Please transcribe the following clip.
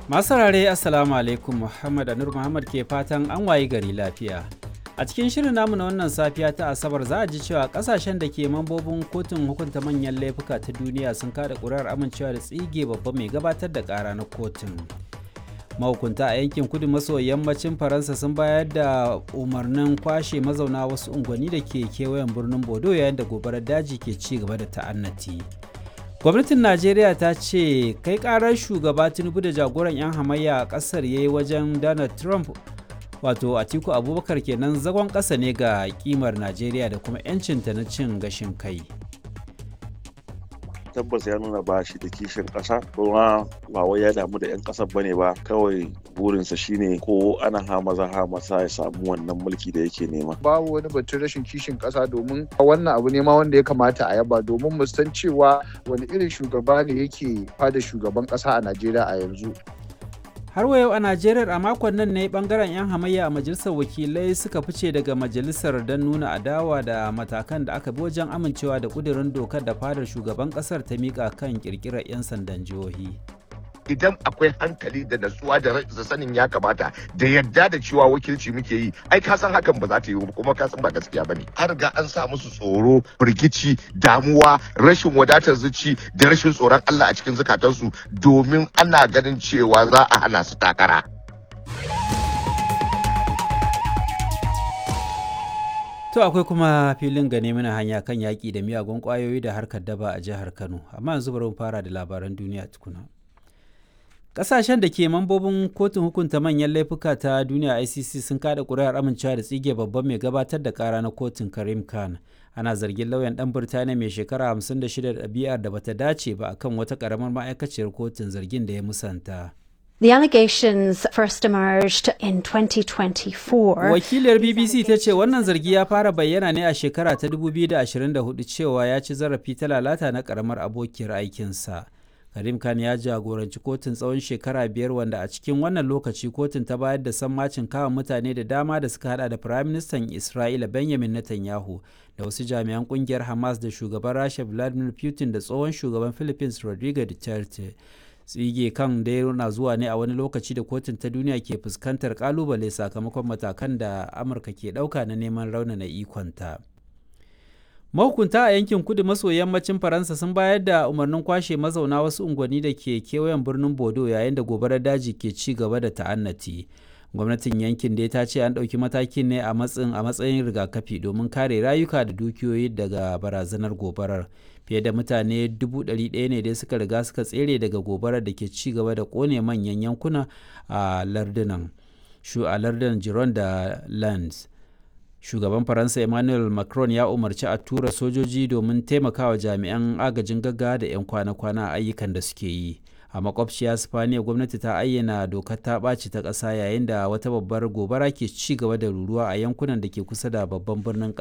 Masu saurare Assalamu alaikum Muhammad Anur Muhammad ke fatan an wayi gari lafiya. A cikin shirin namu na wannan safiya ta Asabar za a ji cewa kasashen da ke mambobin kotun hukunta manyan laifuka ta duniya sun kada ƙuri'ar amincewa da tsige babba mai gabatar da ƙara na kotun. Mahukunta a yankin kudu maso yammacin Faransa sun bayar da umarnin kwashe mazauna wasu unguwanni da ke kewayen birnin Bodo yayin da gobarar daji ke ci gaba da ta'annati. gwamnatin najeriya ta ce kai karar shugaba tinubu da jagoran 'yan hamayya a kasar ya yi wajen donald trump wato atiku abubakar kenan zagon ƙasa ne ga kimar najeriya da kuma 'yancinta na cin gashin kai tabbas ya nuna ba shi da kishin ƙasa kuma ba wai ya damu da 'yan ƙasar bane ba kawai burinsa shine ko ana hamaza hamasa ya samu wannan mulki da yake nema babu wani batun rashin kishin ƙasa domin wannan abu ne ma wanda ya kamata a yaba domin mu san cewa wani irin shugaba ne yake fada shugaban ƙasa a Najeriya a yanzu har wa yau a najeriya a makon nan ne bangaren 'yan hamayya a majalisar wakilai suka fice daga majalisar don nuna adawa da matakan da aka bi wajen amincewa da kudirin dokar da fadar shugaban kasar ta mika kan kirkirar 'yan sandan jihohi idan akwai hankali da natsuwa da sanin ya kamata da yadda da cewa wakilci muke yi ai ka san hakan ba za ta yi kuma ka san ba gaskiya bane an riga an sa musu tsoro firgici damuwa rashin wadatar zuci da rashin tsoron Allah a cikin zukatansu domin ana ganin cewa za a hana su takara To akwai kuma filin gane mana hanya kan yaƙi da miyagun ƙwayoyi da harkar daba a jihar Kano, amma yanzu bari mu fara da labaran duniya tukuna. Ƙasashen da ke mambobin kotun hukunta manyan laifuka ta duniya ICC sun kada ƙuri'ar amincewa da tsige babban mai gabatar da ƙara na kotun Karim Khan. Ana zargin lauyan ɗan Birtaniya mai shekara 56 da ɗabi'ar da bata dace ba akan wata ƙaramar ma'aikaciyar kotun zargin da ya musanta. The allegations first emerged in 2024. Wakiliyar BBC ta ce wannan zargi ya fara bayyana ne a shekara ta 2024 cewa ya ci zarafi ta lalata na ƙaramar abokiyar aikinsa. Karim Khan ya jagoranci kotun tsawon shekara biyar wanda a cikin wannan lokaci kotun ta bayar da sammacin kawo mutane da dama da suka hada da Firaministan Isra'ila Benjamin Netanyahu da wasu jami'an kungiyar Hamas da shugaban Rasha Vladimir Putin da tsohon shugaban Philippines Rodrigo Duterte. Tsige kan dai na zuwa ne a wani lokaci da kotun ta duniya ke fuskantar kalubale sakamakon matakan da Amurka ke ɗauka na neman raunana ikonta. mahukunta a yankin kudu maso yammacin faransa sun bayar da umarnin kwashe mazauna wasu unguwanni da ke kewayen birnin bodo yayin da gobarar daji ke ci gaba da ta'annati gwamnatin yankin dai ta ce an ɗauki matakin ne a matsayin a matsayin rigakafi domin kare rayuka da dukiyoyi daga barazanar gobarar fiye da mutane dubu ɗari ɗaya ne dai suka riga suka tsere daga gobarar da ke ci gaba da ƙone manyan yankuna a lardunan shu a lardunan giron da lands shugaban faransa emmanuel macron ya umarci a tura sojoji domin taimakawa jami'an agajin gaggawa da 'yan kwana-kwana a ayyukan da suke yi a makwabciya spaniya gwamnati ta ayyana dokar ta ɓaci ta ƙasa yayin da wata babbar gobara ke ci gaba da ruruwa a yankunan da ke kusa da babban birnin